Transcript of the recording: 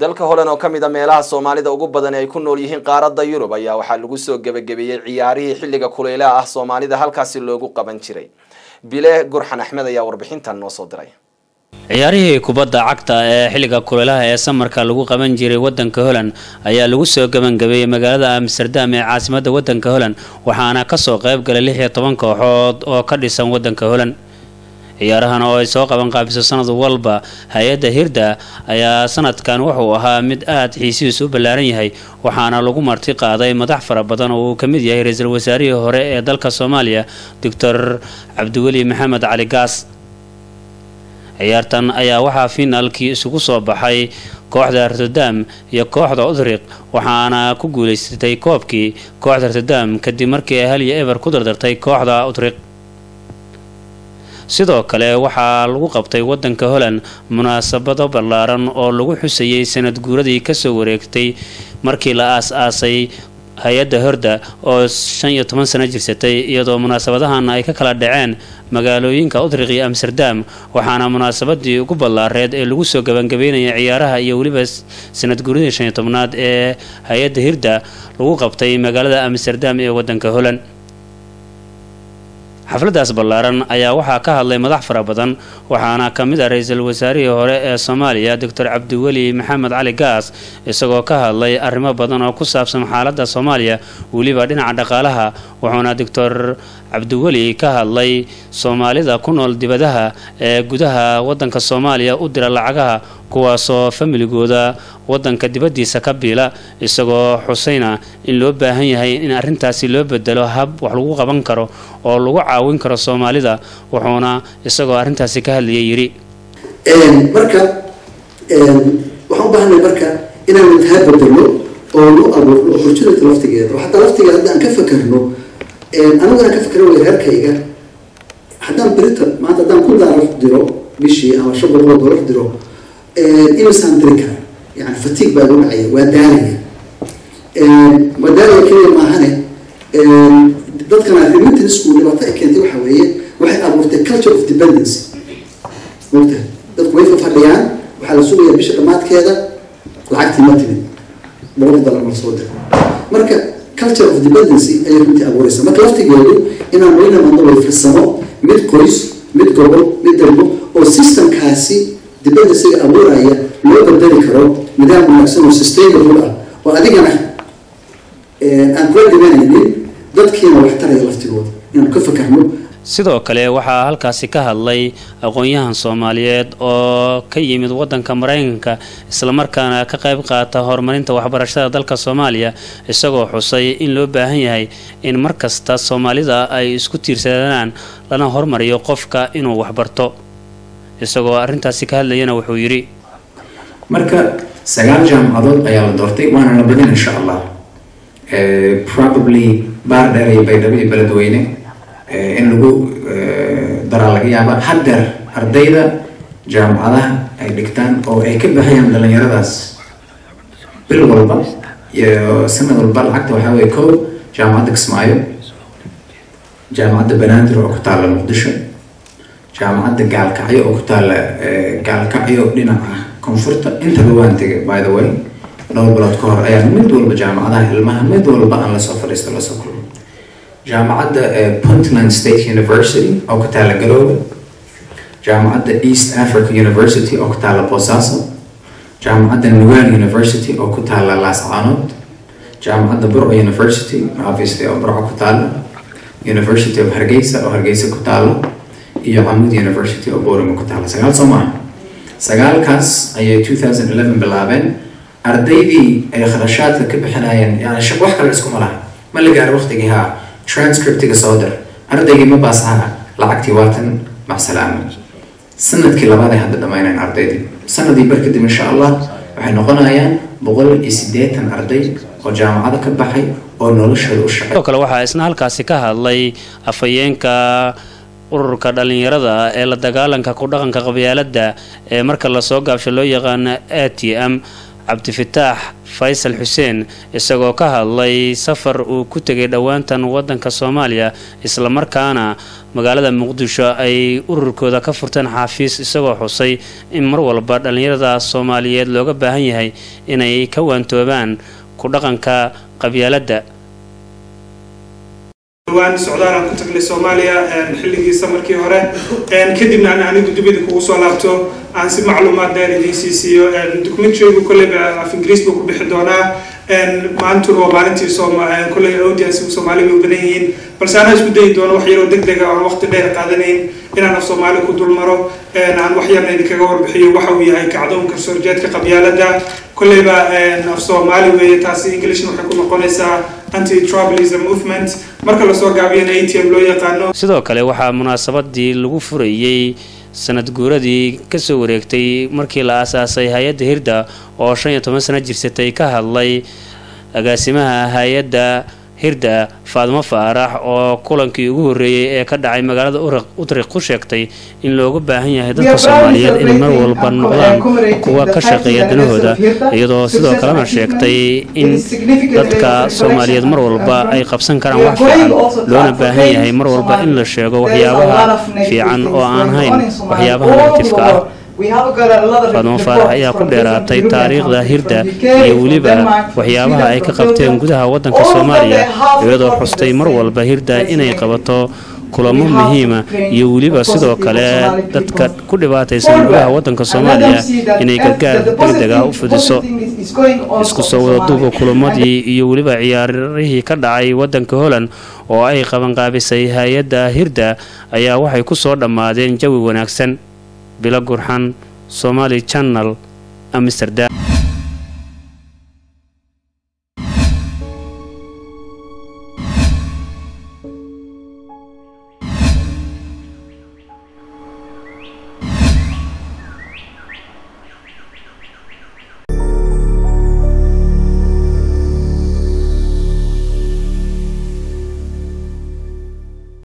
dalka holan oo ka mid a meelaha soomaalida ugu badan ay ku nool yihiin qaaradda yurub ayaa waxaa lagu soo gebagabeeyey ciyaarihii xilliga kuleylaha ah soomaalida halkaasi loogu qaban jiray bile gurxan axmed ayaa warbixintan noo soo diray ciyaarihii kubadda cagta ee xilliga kuleylaha ee samarka lagu qaban jiray wadanka holand ayaa lagu soo gebangabeeyey magaalada amsterdam ee caasimadda wadanka holand waxaana kasoo qayb galay lix iyo toban kooxood oo ka dhisan wadanka holand ciyaarahan oo ay soo qaban qaabiso sanad walba hay-adda hirda ayaa sanadkan wuxuu ahaa mid aad xiisihiisu u ballaaran yahay waxaana lagu marti qaaday madax fara badan oo uu ka mid yahay ra-iisul wasaarihii hore ee dalka soomaaliya doctor cabdiweli maxamed cali gaas ciyaartan ayaa waxaa finaalkii isugu soo baxay kooxda rotterdam iyo kooxda udriq waxaana ku guuleysatay koobkii kooxda rotterdam kadib markii ay hal iyo eber ku dardartay kooxda udriq sidoo kale waxaa lagu qabtay wadanka holand munaasabado ballaaran oo lagu xusayay sanad guuradii kasoo wareegtay markii la aas-aasay hay-adda horda oo shan iyo toban sano jirsatay iyadoo munaasabadahan ay ka kala dhaceen magaalooyinka udriq iyo amsterdam waxaana munaasabadii ugu ballaareed ee lagu soo gabangabeynaya ciyaaraha iyo weliba sanad guuradii shan iyo tobnaad ee hay-adda hirda lagu qabtay magaalada amsterdam ee wadanka holand xafladaas ballaaran ayaa waxaa ka hadlay madax fara badan waxaana ka mid ah ra-iisul wasaarihii hore ee soomaaliya doctor cabdiweli maxamed cali gaas isagoo ka hadlay arrimo badan oo ku saabsan xaaladda soomaaliya weliba dhinaca dhaqaalaha wuxuuna doctor cabdiweli ka hadlay soomaalida ku nool dibadaha ee gudaha wadanka soomaaliya u dira lacagaha kuwaasoo familigooda wadanka dibadiisa ka biila isagoo xusayna in loo baahan yahay in arrintaasi loo bedelo hab wax lagu qaban karo oo lagu caawin karo soomaalida wuxuuna isagoo arrintaasi ka hadlayay yidhi marka waxaan u baahanay marka inaanu taa bedelo oo nu abuurno opportunity laftigeeda oo xataa laftigeeda hadda aan ka fakerno anigu aan ka fakero way reerkayga haddaan berita maanta haddaan kun daalar diro bishii ama shan boqol oo doolar diro imisaan diri kara yani fatiig baa igu dhacaya waa daalaya waa daalaya keliya maahane dadkana remittance-ku dhibaato ay keentay waxa weeye waxay abuurtay culture of dependency mogta dadku way fafadhiyaan waxaa la sugayaa bisha dhammaadkeeda lacagtii ma timid boqol dollar mar soo dira marka culture of dependency ayay runtii abuureysa marka laftigeedu inaan wayna madno way firsamo mid qoys mid gobol mid dalbo oo systemkaasi dependencyga abuuraya loo bedeli karo nidaam wanaagsan oo sustainable ah oo adigana aan kula dhimanaynin dadkiina wax taraya laftigooda inaan ka fakarno sidoo kale waxaa halkaasi ka hadlay aqoon-yahan soomaaliyeed oo ka yimid wadanka maraykanka islamarkaana ka qayb qaata horumarinta waxbarashada dalka soomaaliya isagoo xusay in loo baahan yahay in mar kasta soomaalida ay isku tiirsadaan lana hormariyo qofka inuu waxbarto isagoo arrintaasi ka hadlayana wuxuu yidhi marka sagaal jaamacadood ayaa la doortay waana la badin insha allah probably baar dheer iyo baydhabo iyo beledweyne in lagu daraa laga yaaba haddeer ardayda jaamacadaha ay dhigtaan oo ay ka baxayaan dhalinyaradaas bil walba iyo sanad walba lacagta waxaa weye kow jaamacadda kismaayo jaamacadda banaadir oo ku taalla muqdisho jaamacadda gaalkacyo oo ku taalla gaalkacyo dhinaca koonfurta intaba waan tegay by the way dhowr bilood ka hor ayaan mid walba jaamacadaha ilmaha mid walba aan lasoo fadhiisto lasoo kulmo jaamacadda puntland state university oo ku taalla galoobe jaamacadda east africa university oo ku taalla boosaaso jaamacadda nuwal university oo ku taalla laascaanood jaamacadda burco university obviously oo burco ku taalla university of hargeysa oo hargeysa ku taalla iyo camud university oo boorima ku taalla sagaal soo maaha sagaalkaas ayay two thousand eleven bilaabeen ardaydii ay kharashaadka ka bixinayeen yani shaq wax kale iskuma laha ma la gaaro waqtigii haa transcriptiga soo dir ardaygii ma baasaha lacagtii waatan macsalaama sanadkii labaad ay hadda dhammaynayaan ardaydii sanadii bar kadib insha allah waxay noqonayaan boqol iyo siddeetan arday oo jaamacada ka baxay oo noloshooda u shaqay sidoo kale waxaa isna halkaasi ka hadlay afhayeenka ururka dhalinyarada ee la dagaalanka ku dhaqanka qabyaaladda ee marka lasoo gaabsho loo yaqaano a t m cabdifitaax faysal xuseen isagoo ka hadlay safar uu ku tegay dhowaantan wadanka soomaaliya islamarkaana magaalada muqdisho ay ururkooda ka furteen xaafiis isagoo xusay in mar walba dhallinyarada soomaaliyeed looga baahan yahay inay ka waantoobaan ku dhaqanka qabyaaladda dhawaan socdaalaan ku tagnay soomaaliya xilligiisa markii hore kadibna aan anigu dibida kugu soo laabto aan si macluumaad dheer idiin sii siiyo documentarigu kolleyba af ingiriis buu ku bixi doonaa maantuna waa maalintii kolley audience soomaali bay u badan yihiin balse anaa isku dayi doono wax yaroo deg dega aan waqti dheer qaadanayn inaan af soomaali ku dul maro aan wax yarna idinkaga warbixiyo waxa uu yahay kacdoonka soorjeedka qabyaaladda kolleyba af soomaali weeye taasi englishna waxay ku noqonaysaa anti-tribalism movement marka lasoo gaabiyana a t m loo yaqaano sidoo kale waxaa munaasabadii lagu furayey sanad guuradii kasoo wareegtay markii la aasaasay hay-adda hirda oo shan iyo toban sano jirsatay ka hadlay agaasimaha hay-adda hirda faadimo faarax oo kulankii ugu horreeyey ee ka dhacay magaalada utriq ku sheegtay in looga baahan yahay dadka soomaaliyeed inay mar walba noqdaan kuwa ka shaqeeya danahooda iyadoo sidoo kalena sheegtay in dadka soomaaliyeed mar walba ay qabsan karaan wax fiican loona baahan yahay mar walba in la sheego waxyaabaha fiican oo aan hayn waxyaabaha negatifka ah faadimo faarax ayaa ku dheeraatay taariikhda hirda iyo weliba waxyaabaha ay ka qabteen gudaha wadanka soomaaliya iyadoo xustay mar walba hirda inay qabato kulamo muhiima iyo weliba sidoo kale dadka ku dhibaataysan gudaha wadanka soomaaliya inay gargaar degdeg ah u fidiso isku soo wada duuba kulamadii iyo weliba ciyaarihii ka dhacay wadanka holland oo ay qabanqaabisay hay-adda hirda ayaa waxay ku soo dhammaadeen jawi wanaagsan bilo gurxan somali channel amsterdam